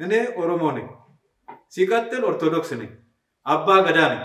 እኔ ኦሮሞ ነኝ። ሲቀጥል ኦርቶዶክስ ነኝ። አባ ገዳ ነኝ።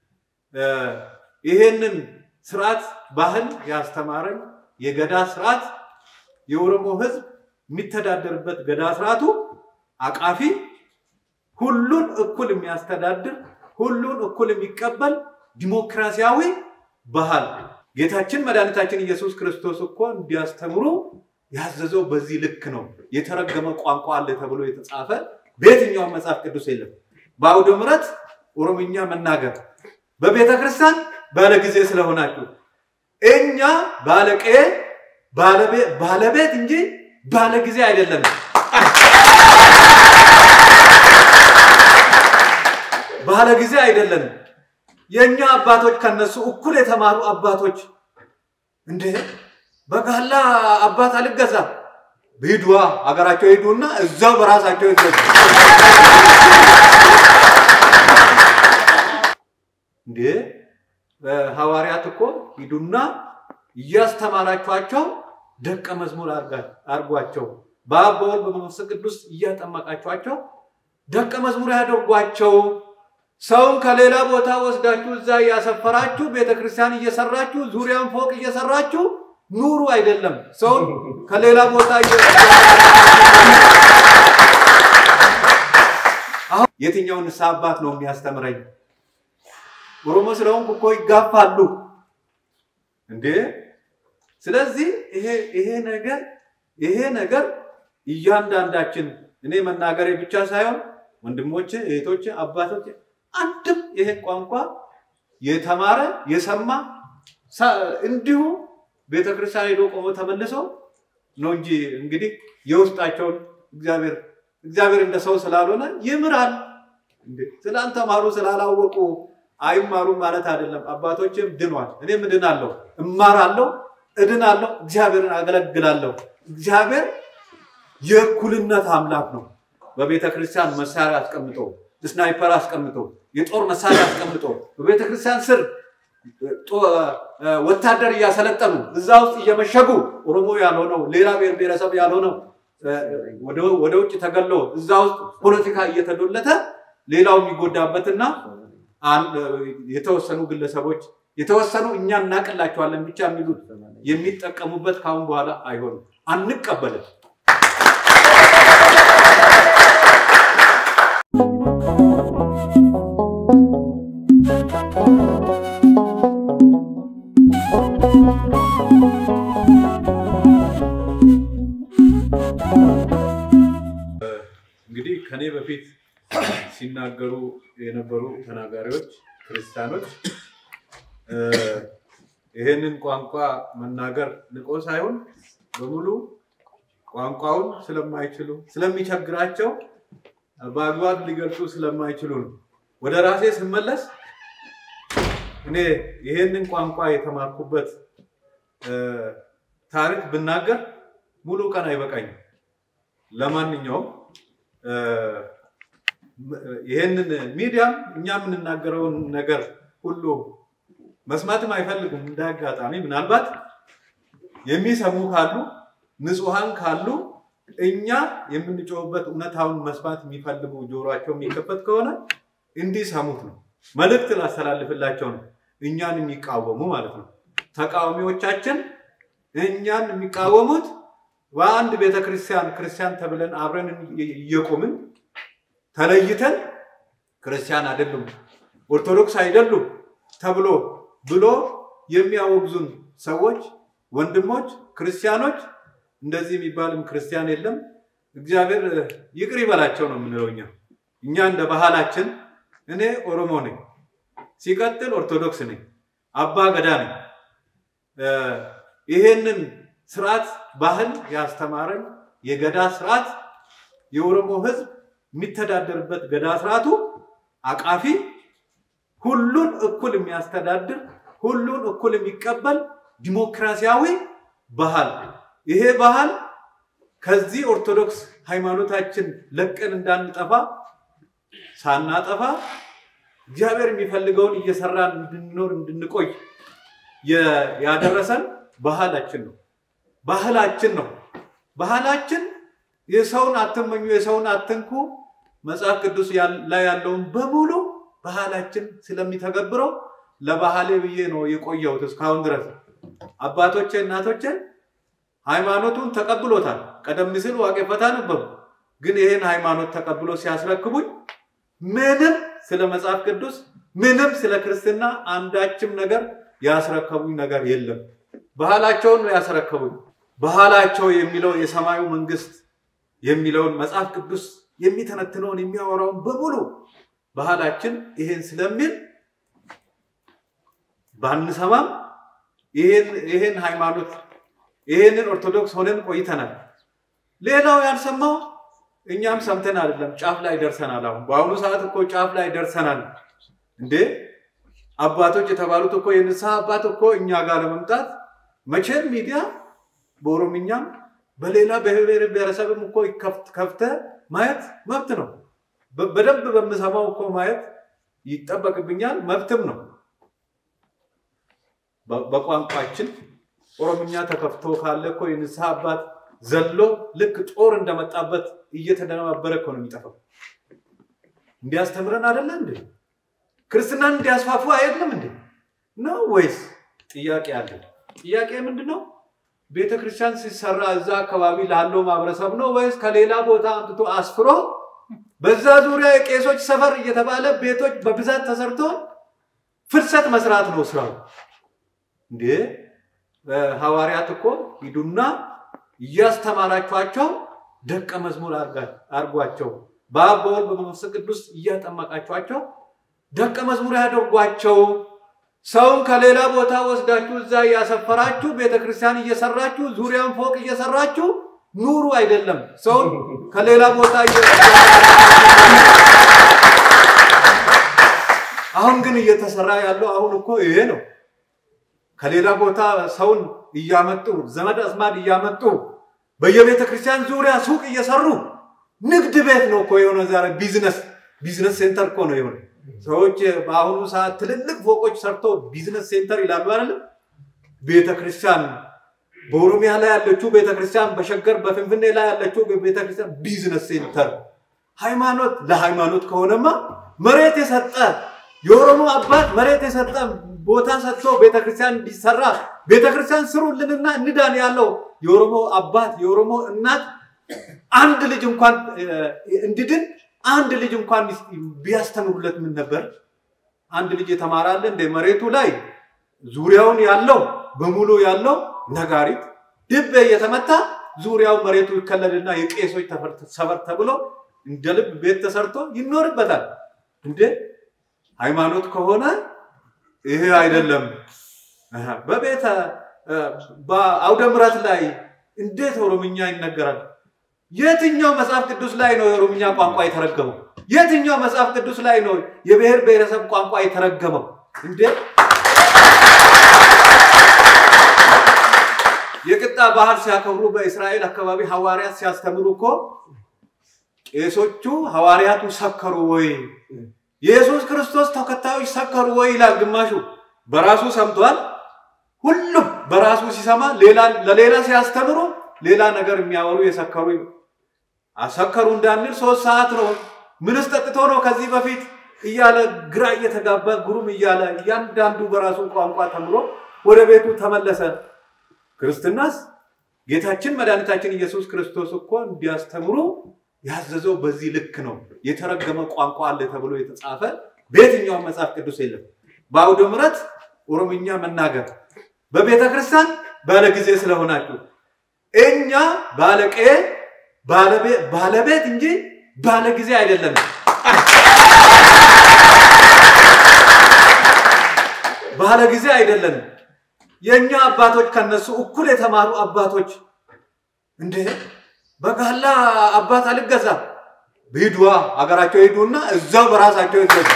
ይሄንን ስርዓት ባህል ያስተማረኝ የገዳ ስርዓት የኦሮሞ ህዝብ የሚተዳደርበት ገዳ ስርዓቱ አቃፊ፣ ሁሉን እኩል የሚያስተዳድር፣ ሁሉን እኩል የሚቀበል ዲሞክራሲያዊ ባህል ጌታችን መድኃኒታችን ኢየሱስ ክርስቶስ እኮ እንዲያስተምሩ ያዘዘው በዚህ ልክ ነው። የተረገመ ቋንቋ አለ ተብሎ የተጻፈ በየትኛውም መጽሐፍ ቅዱስ የለም። በአውደ ምሕረት ኦሮምኛ መናገር በቤተ ክርስቲያን ባለ ጊዜ ስለሆናችሁ እኛ ባለቄ ባለቤት እንጂ ባለ ጊዜ አይደለም። ባለ ጊዜ አይደለም። የእኛ አባቶች ከነሱ እኩል የተማሩ አባቶች እንዴ በጋላ አባት አልገዛ ሂዱዋ ሀገራቸው ሂዱና እዛው በራሳቸው ይገዙ። እንዴ ሐዋርያት እኮ ሂዱና እያስተማራችኋቸው ደቀ መዝሙር አድርጓቸው፣ በአብ በወልድ በመንፈስ ቅዱስ እያጠመቃችኋቸው ደቀ መዝሙር ያደርጓቸው። ሰውን ከሌላ ቦታ ወስዳችሁ እዛ እያሰፈራችሁ ቤተክርስቲያን እየሰራችሁ ዙሪያን ፎቅ እየሰራችሁ ኑሩ አይደለም። ሰውን ከሌላ ቦታ አሁን የትኛውን ንስሐ አባት ነው የሚያስተምረኝ? ኦሮሞ ስለሆንኩ እኮ ይጋፋሉ እንዴ! ስለዚህ ይሄ ነገር ይሄ ነገር እያንዳንዳችን እኔ መናገሬ ብቻ ሳይሆን ወንድሞቼ፣ እህቶቼ፣ አባቶቼ አንድም ይሄን ቋንቋ የተማረ የሰማ እንዲሁ ቤተክርስቲያን ሄዶ ቆሞ ተመልሰው ነው እንጂ እንግዲህ የውስጣቸውን እግዚአብሔር እግዚአብሔር እንደ ሰው ስላልሆነ ይምራል። ስላልተማሩ ስላላወቁ አይማሩም ማለት አይደለም። አባቶችም ድኗል። እኔም እድናለሁ፣ እማራለሁ፣ እድናለሁ፣ እግዚአብሔርን አገለግላለሁ። እግዚአብሔር የእኩልነት አምላክ ነው። በቤተ ክርስቲያን መሳሪያ አስቀምጦ ስናይፐር አስቀምጦ የጦር መሳሪያ አስቀምጦ በቤተ ክርስቲያን ስር ወታደር እያሰለጠኑ እዛ ውስጥ እየመሸጉ ኦሮሞ ያልሆነው ሌላ ብሔር ብሔረሰብ ያልሆነው ወደ ውጭ ተገሎ እዛ ውስጥ ፖለቲካ እየተዶለተ ሌላው የሚጎዳበትና የተወሰኑ ግለሰቦች የተወሰኑ እኛ እናቅላቸዋለን ብቻ የሚሉት የሚጠቀሙበት ካሁን በኋላ አይሆንም፣ አንቀበልም። እንግዲህ ከኔ በፊት ሲናገሩ የነበሩ ተናጋሪዎች ክርስቲያኖች ይሄንን ቋንቋ መናገር ንቆ ሳይሆን በሙሉ ቋንቋውን ስለማይችሉ ስለሚቸግራቸው በአግባብ ሊገልጹ ስለማይችሉ ነው። ወደ ራሴ ስመለስ እኔ ይሄንን ቋንቋ የተማርኩበት ታሪክ ብናገር ሙሉ ቀን አይበቃኝም። ለማንኛውም ይሄንን ሚዲያም እኛ የምንናገረውን ነገር ሁሉ መስማትም አይፈልጉም። እንደ አጋጣሚ ምናልባት የሚሰሙ ካሉ ንጹሐን ካሉ እኛ የምንጮህበት እውነታውን መስማት የሚፈልጉ ጆሯቸው የሚከፈት ከሆነ እንዲሰሙት ነው። መልእክት ላስተላልፍላቸው ነው። እኛን የሚቃወሙ ማለት ነው። ተቃዋሚዎቻችን እኛን የሚቃወሙት በአንድ ቤተክርስቲያን ክርስቲያን ተብለን አብረን እየቆምን ተለይተን ክርስቲያን አይደሉም ኦርቶዶክስ አይደሉም ተብሎ ብሎ የሚያወግዙን ሰዎች ወንድሞች ክርስቲያኖች እንደዚህ የሚባልም ክርስቲያን የለም። እግዚአብሔር ይቅር ይበላቸው ነው የምንለው እኛ እኛ እንደ ባህላችን እኔ ኦሮሞ ነኝ፣ ሲቀጥል ኦርቶዶክስ ነኝ፣ አባ ገዳ ነኝ። ይሄንን ስርዓት ባህል ያስተማረኝ የገዳ ስርዓት የኦሮሞ ህዝብ የሚተዳደርበት ገዳ ስርዓቱ አቃፊ፣ ሁሉን እኩል የሚያስተዳድር፣ ሁሉን እኩል የሚቀበል ዲሞክራሲያዊ ባህል ይሄ ባህል ከዚህ ኦርቶዶክስ ሃይማኖታችን ለቀን እንዳንጠፋ ሳናጠፋ እግዚአብሔር የሚፈልገውን እየሰራን እንድንኖር እንድንቆይ ያደረሰን ባህላችን ነው። ባህላችን ነው። ባህላችን የሰውን አትመኙ፣ የሰውን አትንኩ መጽሐፍ ቅዱስ ላይ ያለውን በሙሉ ባህላችን ስለሚተገብረው ለባህሌ ብዬ ነው የቆየሁት እስካሁን ድረስ። አባቶቼ እናቶቼ ሃይማኖቱን ተቀብሎታል። ቀደም ሲል ዋቄ ፈታ ነበሩ። ግን ይህን ሃይማኖት ተቀብሎ ሲያስረክቡኝ ምንም ስለ መጽሐፍ ቅዱስ ምንም ስለ ክርስትና አንዳችም ነገር ያስረከቡኝ ነገር የለም። ባህላቸውን ነው ያስረከቡኝ። ባህላቸው የሚለው የሰማዩ መንግስት የሚለውን መጽሐፍ ቅዱስ የሚተነትነውን የሚያወራውን በሙሉ ባህላችን ይሄን ስለሚል ባንሰማም ይሄን ሃይማኖት ይሄንን ኦርቶዶክስ ሆነን ቆይተናል። ሌላው ያልሰማው እኛም ሰምተን አይደለም፣ ጫፍ ላይ ደርሰናል። አሁን በአሁኑ ሰዓት እኮ ጫፍ ላይ ደርሰናል። እንዴ አባቶች የተባሉት እኮ የንስሐ አባት እኮ እኛ ጋር ለመምጣት መቼም ሚዲያ በኦሮምኛም በሌላ በብሔር ብሔረሰብም እኮ ከፍተ ማየት መብት ነው። በደንብ በምሰማው እኮ ማየት ይጠበቅብኛል፣ መብትም ነው። በቋንቋችን ኦሮምኛ ተከፍቶ ካለ እኮ የንስሐ አባት ዘሎ ልክ ጦር እንደመጣበት እየተደነባበረ እኮ ነው የሚጠፋው። እንዲያስተምረን አይደለ እንዴ? ክርስትናን እንዲያስፋፉ አይደለም እንዴ? ነው ወይስ ጥያቄ አለ? ጥያቄ ምንድን ነው? ቤተ ክርስቲያን ሲሰራ እዛ አካባቢ ላለው ማህበረሰብ ነው ወይስ ከሌላ ቦታ አምጥቶ አስፍሮ በዛ ዙሪያ የቄሶች ሰፈር እየተባለ ቤቶች በብዛት ተሰርቶ ፍልሰት መስራት ነው ስራው? እንዴ ሐዋርያት እኮ ሂዱና እያስተማራችኋቸው ደቀ መዝሙር አድርጓቸው፣ በአብ በወልድ በመንፈስ ቅዱስ እያጠመቃችኋቸው ደቀ መዝሙር ያደርጓቸው። ሰውን ከሌላ ቦታ ወስዳችሁ እዛ እያሰፈራችሁ ቤተክርስቲያን እየሰራችሁ ዙሪያን ፎቅ እየሰራችሁ ኑሩ አይደለም። ሰውን ከሌላ ቦታ አሁን ግን እየተሰራ ያለው አሁን እኮ ይሄ ነው። ከሌላ ቦታ ሰውን እያመጡ ዘመድ አዝማድ እያመጡ በየቤተ ክርስቲያን ዙሪያ ሱቅ እየሰሩ ንግድ ቤት ነው እኮ የሆነ ዛሬ ቢዝነስ ቢዝነስ ሴንተር እኮ ነው የሆነ ሰዎች በአሁኑ ሰዓት ትልልቅ ፎቆች ሰርቶ ቢዝነስ ሴንተር ይላሉ አይደለም። ቤተክርስቲያን በኦሮሚያ ላይ ያለችው ቤተክርስቲያን፣ በሸገር በፍንፍኔ ላይ ያለችው ቤተክርስቲያን ቢዝነስ ሴንተር። ሃይማኖት ለሃይማኖት ከሆነማ መሬት የሰጠ የኦሮሞ አባት መሬት የሰጠ ቦታ ሰጥቶ ቤተክርስቲያን እንዲሰራ ቤተክርስቲያን ስሩልንና እንዳን ያለው የኦሮሞ አባት የኦሮሞ እናት አንድ ልጅ እንኳን እንድድን አንድ ልጅ እንኳን ቢያስተምሩለት ምን ነበር? አንድ ልጅ የተማራለ እንደ መሬቱ ላይ ዙሪያውን ያለው በሙሉ ያለው ነጋሪት ድቤ እየተመታ ዙሪያው መሬቱ ይከለልና የቄሶች ሰፈር ተብሎ እንደ ልብ ቤት ተሰርቶ ይኖርበታል። እንዴ ሃይማኖት ከሆነ ይሄ አይደለም። በቤተ በአውደ ምሕረት ላይ እንዴት ኦሮምኛ ይነገራል? የትኛው መጽሐፍ ቅዱስ ላይ ነው የኦሮምኛ ቋንቋ የተረገመው? የትኛው መጽሐፍ ቅዱስ ላይ ነው የብሔር ብሔረሰብ ቋንቋ የተረገመው? እንዴ የቅጣ ባህል ሲያከብሩ በእስራኤል አካባቢ ሐዋርያት ሲያስተምሩ እኮ ቄሶቹ ሐዋርያቱ ሰከሩ ወይ የኢየሱስ ክርስቶስ ተከታዮች ሰከሩ ወይ ይላል ግማሹ። በራሱ ሰምቷል። ሁሉም በራሱ ሲሰማ ለሌላ ሲያስተምሩ ሌላ ነገር የሚያወሩ የሰከሩ አሰከሩ እንዳንል ሶስት ሰዓት ነው ምንስ ጠጥቶ ነው ከዚህ በፊት እያለ ግራ እየተጋባ ጉሩም እያለ እያንዳንዱ በራሱ ቋንቋ ተምሮ ወደ ቤቱ ተመለሰ። ክርስትናስ ጌታችን መድኃኒታችን ኢየሱስ ክርስቶስ እኮ እንዲያስተምሩ ያዘዘው በዚህ ልክ ነው። የተረገመ ቋንቋ አለ ተብሎ የተጻፈ በየትኛውም መጽሐፍ ቅዱስ የለም። በአውደ ምሕረት ኦሮምኛ መናገር በቤተ ክርስቲያን ባለ ጊዜ ስለሆናችሁ እኛ ባለቄ ባለቤት እንጂ ባለ ጊዜ አይደለም። ባለ ጊዜ አይደለም። የእኛ አባቶች ከነሱ እኩል የተማሩ አባቶች እንዴ በጋላ አባት አልገዛም ሂዱዋ ሀገራቸው ሂዱና እዛው በራሳቸው ይገዙ።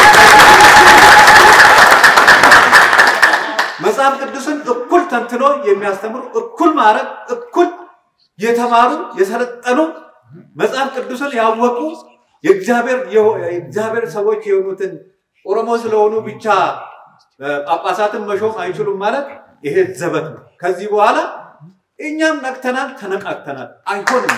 መጽሐፍ ቅዱስን እኩል ተንትኖ የሚያስተምሩ እኩል ማድረግ እኩል የተማሩ የሰለጠኑ መጽሐፍ ቅዱስን ያወቁ የእግዚአብሔር ሰዎች የሆኑትን ኦሮሞ ስለሆኑ ብቻ ጳጳሳትን መሾም አይችሉም ማለት ይሄ ዘበት ነው። ከዚህ በኋላ እኛም ነቅተናል፣ ተነቃቅተናል። አይሆንም።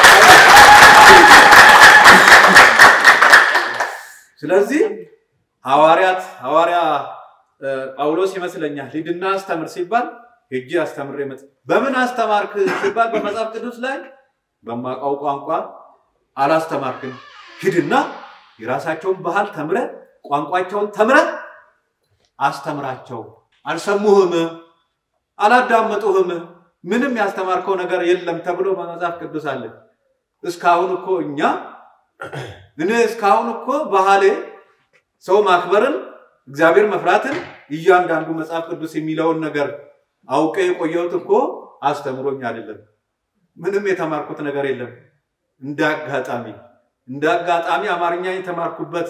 ስለዚህ ሐዋርያት ሐዋርያ ጳውሎስ ይመስለኛል ሂድና አስተምር ሲባል ሄጄ አስተምሬ መጥ በምን አስተማርክ ሲባል በመጽሐፍ ቅዱስ ላይ በማውቀው ቋንቋ አላስተማርክም። ሂድና የራሳቸውን ባህል ተምረ ቋንቋቸውን ተምረ አስተምራቸው። አልሰሙህም፣ አላዳመጡህም፣ ምንም ያስተማርከው ነገር የለም ተብሎ በመጽሐፍ ቅዱስ አለ። እስካሁን እኮ እኛ እኔ እስካሁን እኮ ባህሌ ሰው ማክበርን እግዚአብሔር መፍራትን እያንዳንዱ መጽሐፍ ቅዱስ የሚለውን ነገር አውቄ የቆየሁት እኮ አስተምሮኝ አይደለም። ምንም የተማርኩት ነገር የለም። እንደ አጋጣሚ እንደ አጋጣሚ አማርኛ የተማርኩበት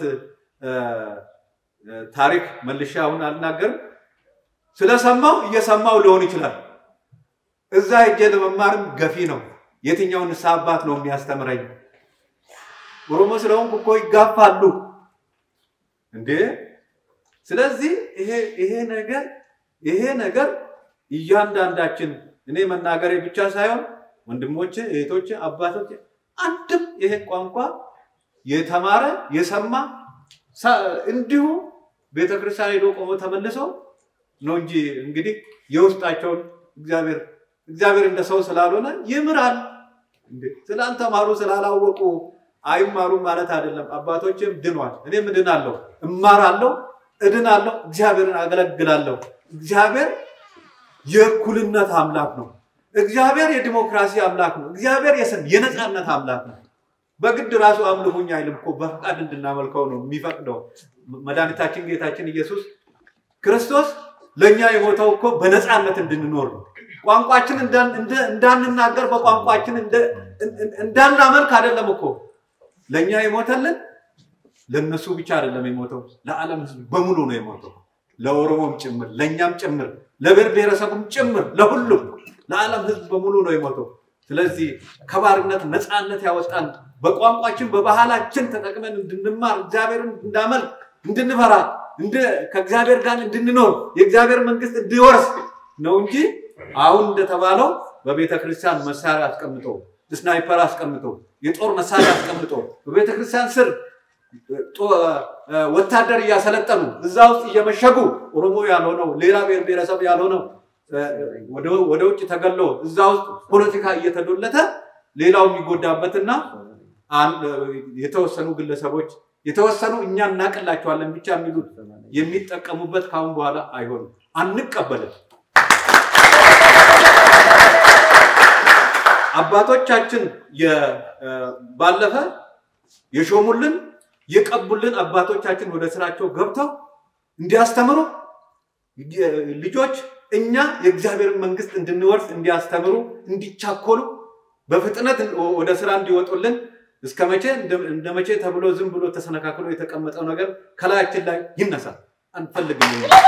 ታሪክ መልሼ አሁን አልናገርም። ስለሰማው እየሰማው ሊሆን ይችላል። እዛ ሄጄ ለመማርም ገፊ ነው። የትኛውን ንስሐ አባት ነው የሚያስተምረኝ? ኦሮሞ ስለሆንኩ እኮ ይጋፋሉ እንዴ! ስለዚህ ይሄ ይሄ ነገር ይሄ ነገር እያንዳንዳችን እኔ መናገሬ ብቻ ሳይሆን ወንድሞቼ፣ እህቶቼ፣ አባቶቼ አንድም ይሄ ቋንቋ የተማረ የሰማ እንዲሁ ቤተክርስቲያን ሄዶ ቆሞ ተመልሶ ነው እንጂ እንግዲህ የውስጣቸውን እግዚአብሔር እግዚአብሔር እንደ ሰው ስላልሆነ ይምራል። ስላልተማሩ ስላላወቁ አይማሩም ማለት አይደለም። አባቶችም ድኗል። እኔም እድናለሁ፣ እማራለሁ፣ እድናለሁ፣ እግዚአብሔርን አገለግላለሁ። እግዚአብሔር የእኩልነት አምላክ ነው። እግዚአብሔር የዲሞክራሲ አምላክ ነው። እግዚአብሔር የነፃነት አምላክ ነው። በግድ ራሱ አምልኩኝ አይልም እኮ በፈቃድ እንድናመልከው ነው የሚፈቅደው። መድኃኒታችን ጌታችን ኢየሱስ ክርስቶስ ለእኛ የሞተው እኮ በነፃነት እንድንኖር ነው። ቋንቋችን እንዳንናገር በቋንቋችን እንዳናመልክ አይደለም እኮ ለእኛ የሞተልን ለእነሱ ብቻ አይደለም የሞተው፣ ለዓለም ሕዝብ በሙሉ ነው የሞተው። ለኦሮሞም ጭምር፣ ለእኛም ጭምር፣ ለብሔር ብሔረሰቡም ጭምር፣ ለሁሉም ለዓለም ሕዝብ በሙሉ ነው የሞተው። ስለዚህ ከባርነት ነፃነት ያወጣን በቋንቋችን በባህላችን ተጠቅመን እንድንማር እግዚአብሔርን እንዳመልክ እንድንፈራ ከእግዚአብሔር ጋር እንድንኖር የእግዚአብሔር መንግስት እንዲወርስ ነው እንጂ አሁን እንደተባለው በቤተ ክርስቲያን መሳሪያ አስቀምጦ ስናይፐር አስቀምጦ የጦር መሳሪያ አስቀምጦ በቤተ ክርስቲያን ስር ወታደር እያሰለጠኑ እዛ ውስጥ እየመሸጉ ኦሮሞ ያልሆነው ሌላ ብሔር ብሔረሰብ ያልሆነው ወደ ውጭ ተገሎ እዛ ውስጥ ፖለቲካ እየተዶለተ ሌላው የሚጎዳበትና የተወሰኑ ግለሰቦች የተወሰኑ እኛ እናቅላቸዋለን ብቻ የሚሉት የሚጠቀሙበት ካሁን በኋላ አይሆንም፣ አንቀበልም። አባቶቻችን ባለፈ የሾሙልን የቀቡልን አባቶቻችን ወደ ስራቸው ገብተው እንዲያስተምሩ ልጆች እኛ የእግዚአብሔርን መንግስት እንድንወርስ እንዲያስተምሩ እንዲቻኮሉ በፍጥነት ወደ ስራ እንዲወጡልን እስከ መቼ እንደ መቼ ተብሎ ዝም ብሎ ተሰነካክሎ የተቀመጠው ነገር ከላያችን ላይ ይነሳል። አንፈልግም።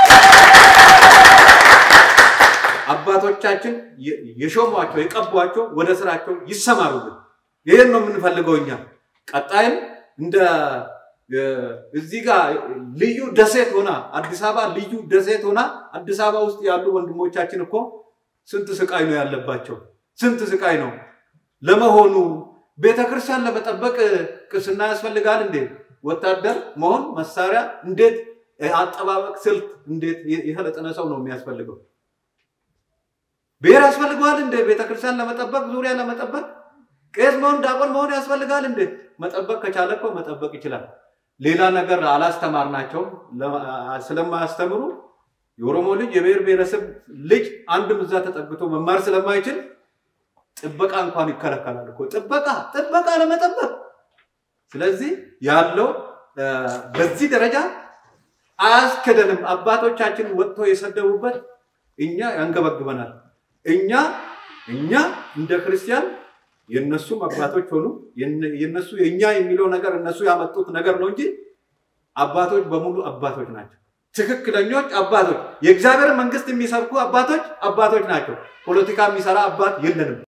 አባቶቻችን የሾሟቸው የቀቧቸው ወደ ስራቸው ይሰማሩልን። ይህን ነው የምንፈልገው እኛ። ቀጣይም እንደ እዚህ ጋር ልዩ ደሴት ሆና አዲስ አበባ ልዩ ደሴት ሆና አዲስ አበባ ውስጥ ያሉ ወንድሞቻችን እኮ ስንት ስቃይ ነው ያለባቸው፣ ስንት ስቃይ ነው። ለመሆኑ ቤተክርስቲያን ለመጠበቅ ቅስና ያስፈልጋል እንዴ? ወታደር መሆን መሳሪያ እንዴት አጠባበቅ ስልት እንዴት የሰለጠነ ሰው ነው የሚያስፈልገው? ብሔር ያስፈልገዋል እንዴ? ቤተክርስቲያን ለመጠበቅ ዙሪያ ለመጠበቅ ቄስ መሆን ዲያቆን መሆን ያስፈልጋል እንዴ? መጠበቅ ከቻለ እኮ መጠበቅ ይችላል። ሌላ ነገር አላስተማርናቸውም። ስለማያስተምሩ የኦሮሞ ልጅ የብሔር ብሔረሰብ ልጅ አንድም እዛ ተጠግቶ መማር ስለማይችል ጥበቃ እንኳን ይከለከላል እኮ ጥበቃ ጥበቃ ለመጠበቅ። ስለዚህ ያለው በዚህ ደረጃ አያስክደንም። አባቶቻችን ወጥቶ የሰደቡበት እኛ ያንገበግበናል። እኛ እኛ እንደ ክርስቲያን የነሱም አባቶች ሆኑ የነሱ የእኛ የሚለው ነገር እነሱ ያመጡት ነገር ነው እንጂ አባቶች በሙሉ አባቶች ናቸው። ትክክለኞች አባቶች፣ የእግዚአብሔር መንግስት የሚሰብኩ አባቶች አባቶች ናቸው። ፖለቲካ የሚሰራ አባት የለንም።